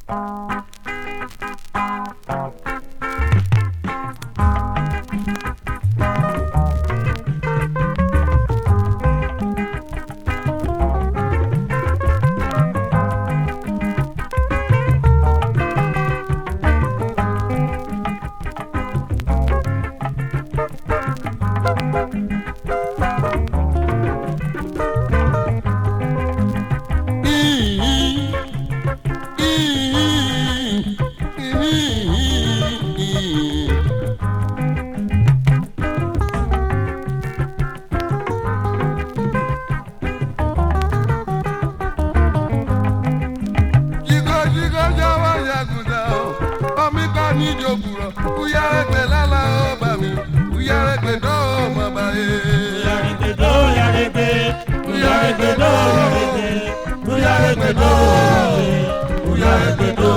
Jígọ́ jígọ́ jáwọ́ yàgùdà o, omi kọ́ ní ìjòkùrọ̀, uyárẹ́gbẹ̀ lálá ó bà mí, uyárẹ́gbẹ̀ dọ́ ó mọ̀ báyé. Uyaregbedo, uyaregbe, uyaregbedo, uyaregbe, uyaregbedo, uyaregbedo.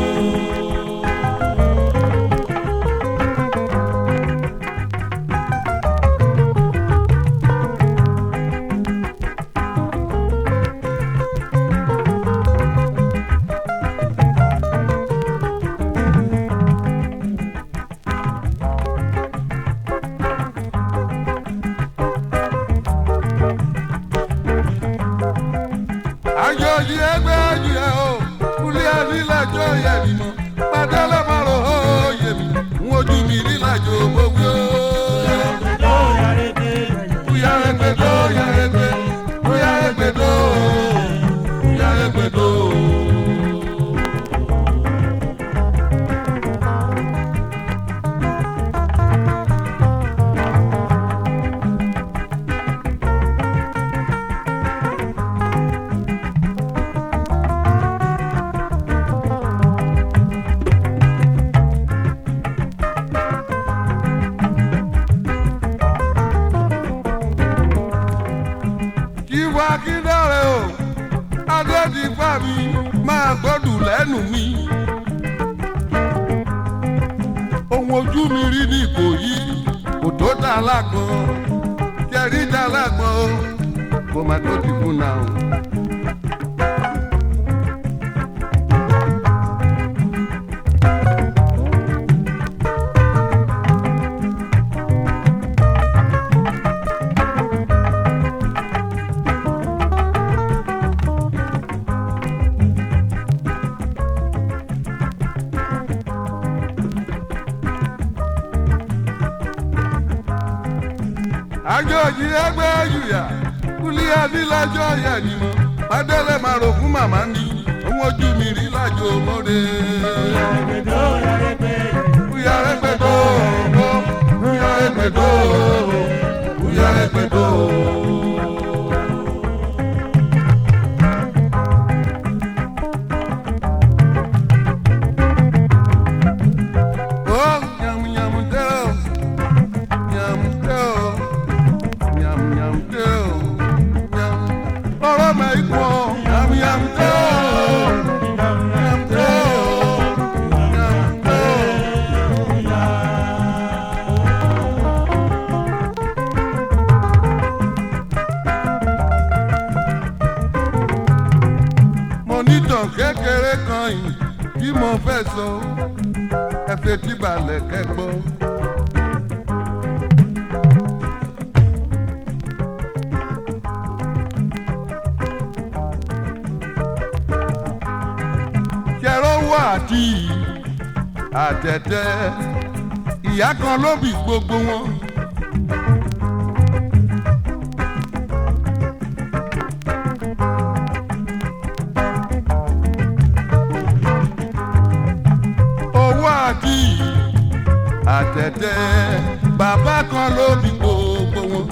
àjọyí ẹgbẹ́ ayé o kúlẹ̀ ànílájọ yẹ ni mo pàdélé mọ́rọ̀ ó yẹ mi ń wojú mi nílájọ gbogbo. Uyaregbedo, uyaregbe, Uyárẹ́gbẹ̀ dọ́ uyárẹ́gbẹ̀ uyárẹ́gbẹ̀ dọ́ uyárẹ́gbẹ̀ dọ́. Ìwà kíndọ̀rẹ́ o, Adédìpá mi máa gbọ́dù lẹ́nu mi. Ohun ojú mi rí ní Ìkòyí, kò tó dá lágbọ̀n. Jẹ̀rí dá lágbọ̀n o, kò má tó ti kú náà o. àjọyí ẹgbẹ́ yùyà kúlí adílájọ́ yẹ ni mo pàdélé máa rò fún màmá ni òun ojú mi rí lájò mọ́re. uyaregbedo, uyaregbe, Uyárẹ́gbẹ̀ dọ́ uyárẹ́gbẹ̀ dọ́ uyárẹ́gbẹ̀ dọ́. Oh, yum, yum, do. Yum, do. Yum, yum, do. Yum. Ọ̀rọ̀ mẹ́kọ̀. Yum, yum, do. Yum, do. Yum, do. mo nítàn kékeré kan yìí tí mo fẹ́ sọ ẹ fetí balẹ̀ kẹ́gbọ́. ṣẹ̀rọ̀wọ́ àti àtẹ̀tẹ̀ ìyá kan ló bí gbogbo wọn. owó àti àtẹ̀tẹ̀ bàbá kan ló bí gbogbo wọn.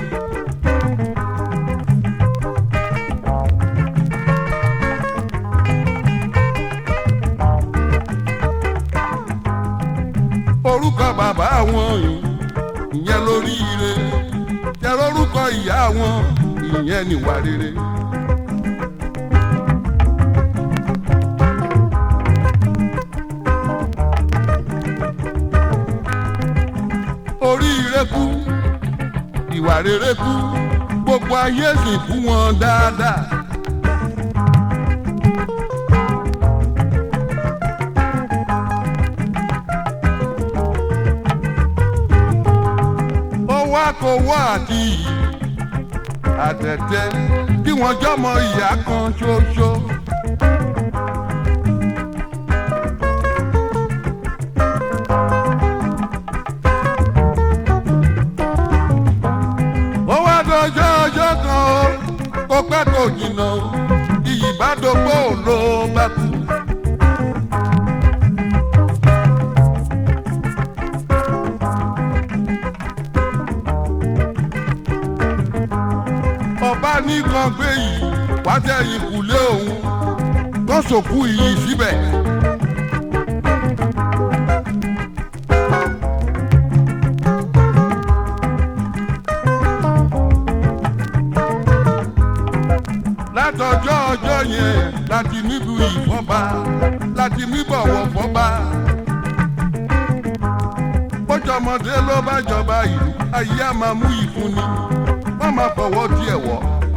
orúkọ bàbá wọn yìí ìyẹn lórí ire jẹ́ lórúkọ ìyá wọn ìyẹn níwà rere. oríire kú ìwà rere kú gbogbo ayé sì fún wọn dáadáa. kówó àti àtẹ̀tẹ̀ kí wọ́n jọmọ ìyá kan ṣoṣo. ó wá dọjọ́ ọjọ́ kan ó kó pẹ́ kò jìnnà ó iyì bá dógbò ló bá kú. ọba nìkan gbé yìí wá sẹ́yìn kùlé òun tó sòkú iyì síbẹ̀. látọjọ́ ọjọ́ yẹn láti níbu ìfọ́ba láti níbọ̀wọ̀ fọ́ba. bójọmọdé ló bá jọba ìlú ayé á máa mú ìfúnni wọ́n máa fọwọ́ díẹ̀ wọ̀.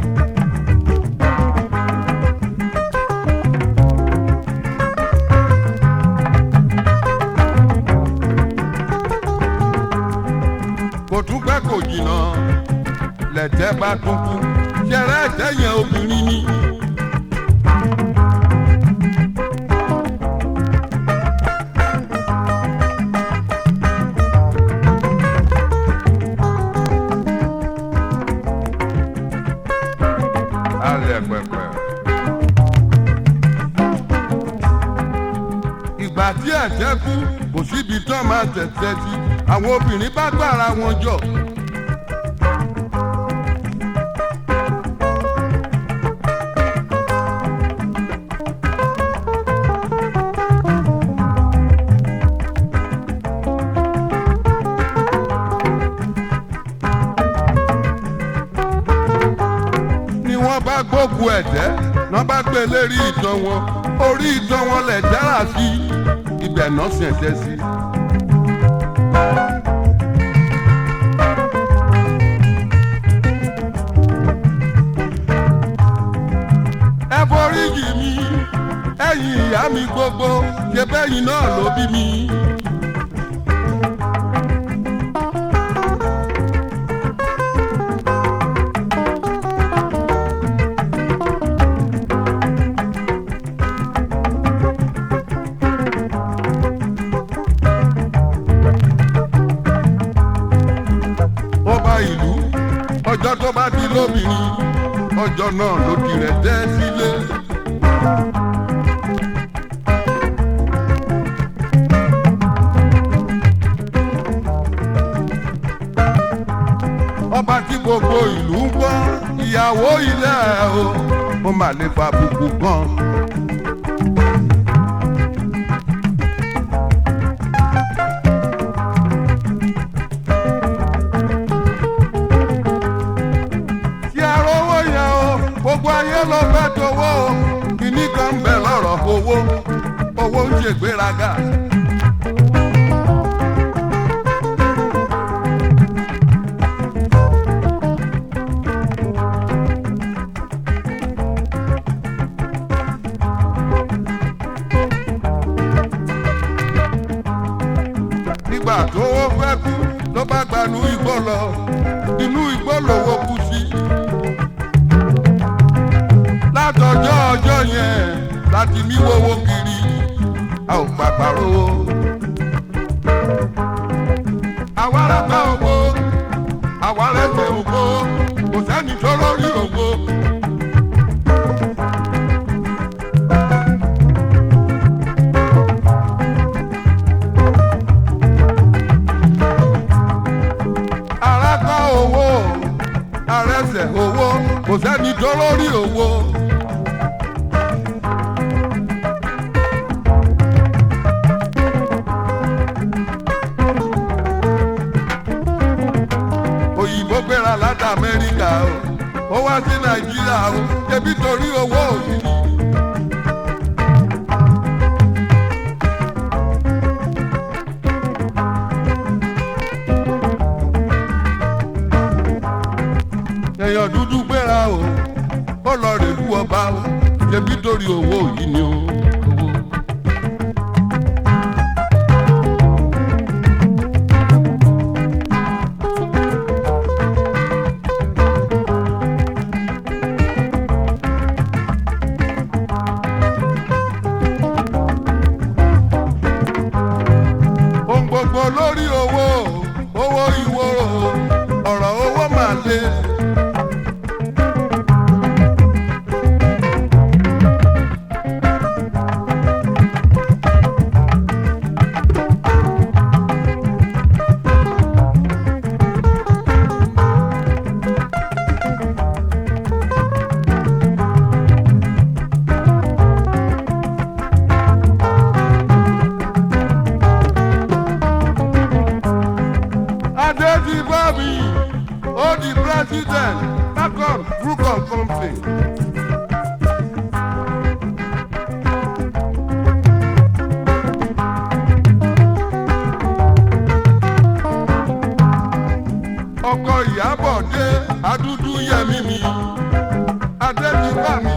kò tún pẹ́ kò jìnnà lẹ̀tẹ̀ bá tún kú ṣẹ̀rẹ̀ ẹ̀tẹ̀ yẹn obìnrin ni. alẹ́ pẹ̀pẹ̀. ìgbà tí ẹ̀tẹ̀ kú kò síbi tán máa tẹ̀tẹ̀ sí àwọn obìnrin bá gbára wọn jọ. ni wọ́n bá gbógun ẹ̀tẹ́ wọ́n bá gbé lérí ìtàn wọn orí ìtàn wọn lẹ̀ dára sí ibẹ̀ náà sì ẹ̀tẹ́ sí. ẹ foríjì mi ẹ̀yin ìyá mi gbogbo ṣe bẹ́yìn náà ló bí mi. ọba ìlú ọjọ́ tó bá di lóbìnrin ọjọ́ náà ló di rẹ̀ tẹ́ sílé. ọba tí gbogbo ìlú ń gbọ́ ìyàwó ilé ẹ̀ o ó mà lè fa bùkù gan. tí a rówó yẹn o gbogbo ayé ló fẹ́ tówó o kìíní kan ń bẹ lọ́rọ̀ owó owó ń ṣègbéraga. nígbà tó wọ́n fẹ́ kú ló bá gbanú igbó lọ inú igbó lòwó kú sí. látọjọ́ ọjọ́ yẹn láti mí wówó kiri a ò pàpà rówó. àwa rẹ̀pẹ̀ ògbó àwa rẹ̀pẹ̀ ògbó kò sẹ́ni tó lórí ògbó. arákọ̀ owó arẹsẹ̀ owó kò sẹ́ni tó lórí owó. òyìnbó gbéra láti amẹ́ríkà o ó wá sí nàìjíríà o ṣebí torí owó òyìnbó. èèyàn dúdú gbéra o ó lọ rèlú ọba o ṣebí torí owó yìí ni o. owó. president akon frucon company. ọkọ ìyàbọ̀ dé adúdú yẹmí mi adébíbá mi.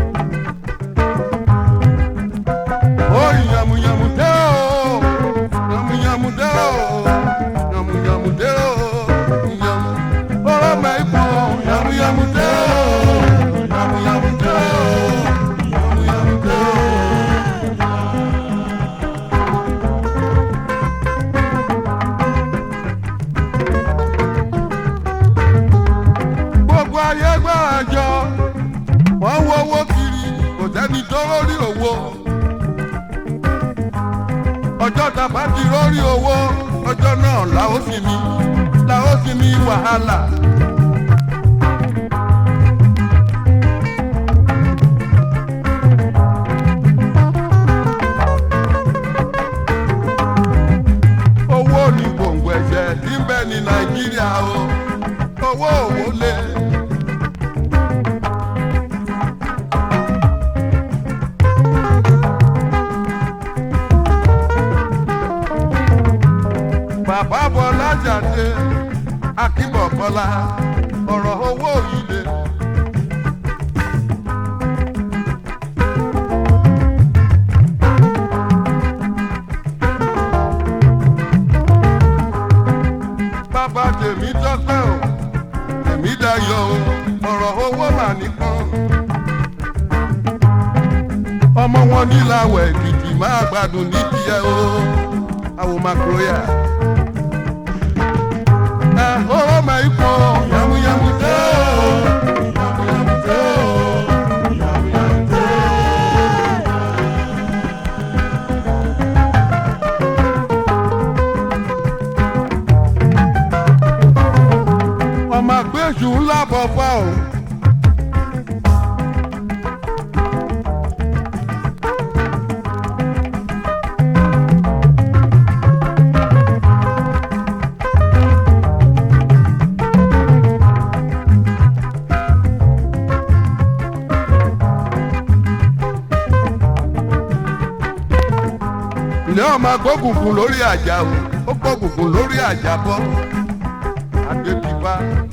ó yàmùyàmù dé o yàmùyàmù dé o yàmùyàmù dé o yàmù ọ̀rọ̀ mẹ́kọ̀ yàmùyàmù dé o yàmùyàmù dé o yàmùyàmù dé o. gbogbo ayé gbára jọ wọ́n wo owó kiri kò sẹ́ni tó lórí owó ọjọ́ tàbá ti lórí owó ọjọ́ náà làó sì ní làó sì ní wàhálà. owó ní gbòǹgbò ẹ̀jẹ̀ tí ń bẹ ní nàìjíríà o owó òwò lé. bàbá bọ́lá jáde akíbọ̀ bọ́lá ọ̀rọ̀ owó yìí lé. bàbá tèmi tọ́pẹ́ o tèmi dayọ̀ o ọ̀rọ̀ owó mà nìkan. ọmọ wọn níláwọ̀ èkìtì máa gbádùn ní tiẹ̀ o àwọn makroya. ẹ ọ̀rọ̀ mà ikọ̀ yàmùyàmù tẹ́ o yàmùyàmù tẹ́ o yàmùyàmù tẹ́ o. ọmọ àgbẹ̀jù ńlá bọ̀ fà o. ilé ọmọ agbókùnkùn lórí àjà o ó gbókùnkùn lórí àjà bọ́ àgbẹ̀bíbá.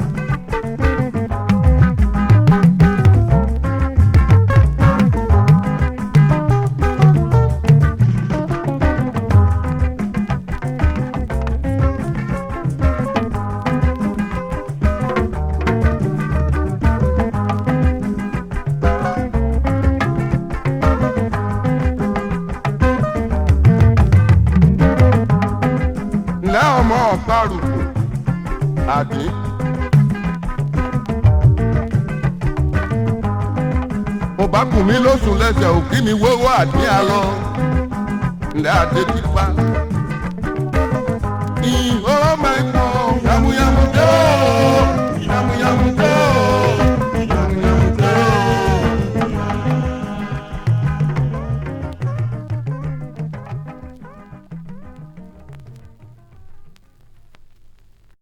ǹlẹ́ ọmọ ọ̀pá-rùkù àdé. mo bá kùn mí lóṣù lẹ́sẹ̀ òkí mi wówó àdé alọ ǹlẹ́ àdé ti pa.